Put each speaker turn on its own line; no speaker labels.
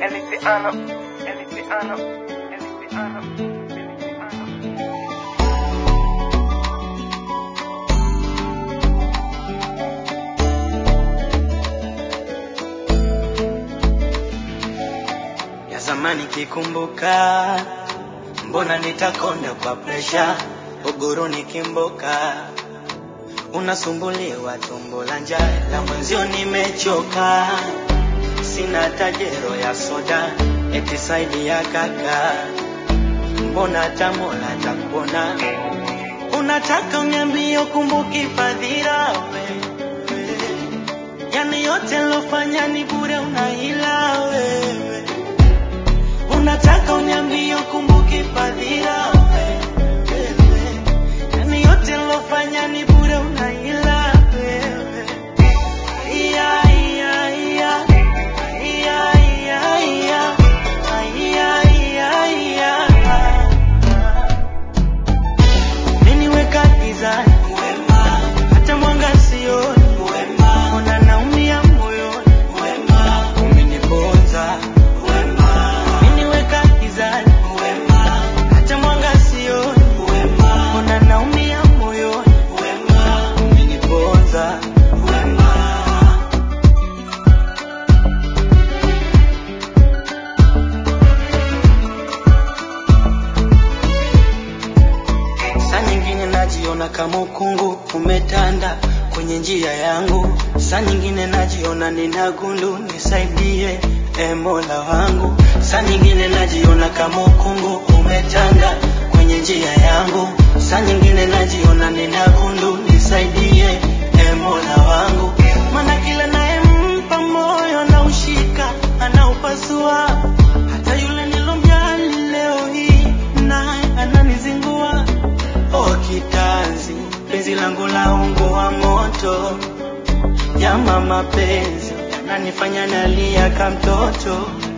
Elisiano, Elisiano, Elisiano, Elisiano.
ya zamani kikumbuka, mbona nitakonda kwa presha, uguru nikimboka, unasumbuliwa tumbo la njaa, la mwenzio nimechoka, sina tajero ya soda, eti saidi ya kaka, mbona tamola takuona, unataka uniambie ukumbuki fadhila wewe yani yote lofanya ni bure, unahila wewe. Unataka uniambie ukumbuki fadhila wewe, yani yote lofanya ni bure, unahila wewe. Iya, iya, iya. Iya, iya, iya. Iya, iya, iya. Umeniweka gizani wema, hata mwanga sioni wema, ona naumia moyoni wema, umeniponza wema, umeniweka gizani wema, hata mwanga sioni wema, ona naumia moyoni wema, umeniponza wema. Saa nyingine najiona kama ukungu umetanda kwenye njia yangu, saa nyingine najiona nina gundu, nisaidie e Mola wangu. Saa nyingine najiona kama ukungu umetanda kwenye njia yangu, saa nyingine najiona nina gundu, nisaidie e Mola wangu, maana kila nayempa moyo anaushika, anaupasua hata yule nilomjali leo hii naye ananizingua. Oh kitanzi, penzi langu la ungo wa moto, jama mapenzi yananifanya nalia kama mtoto.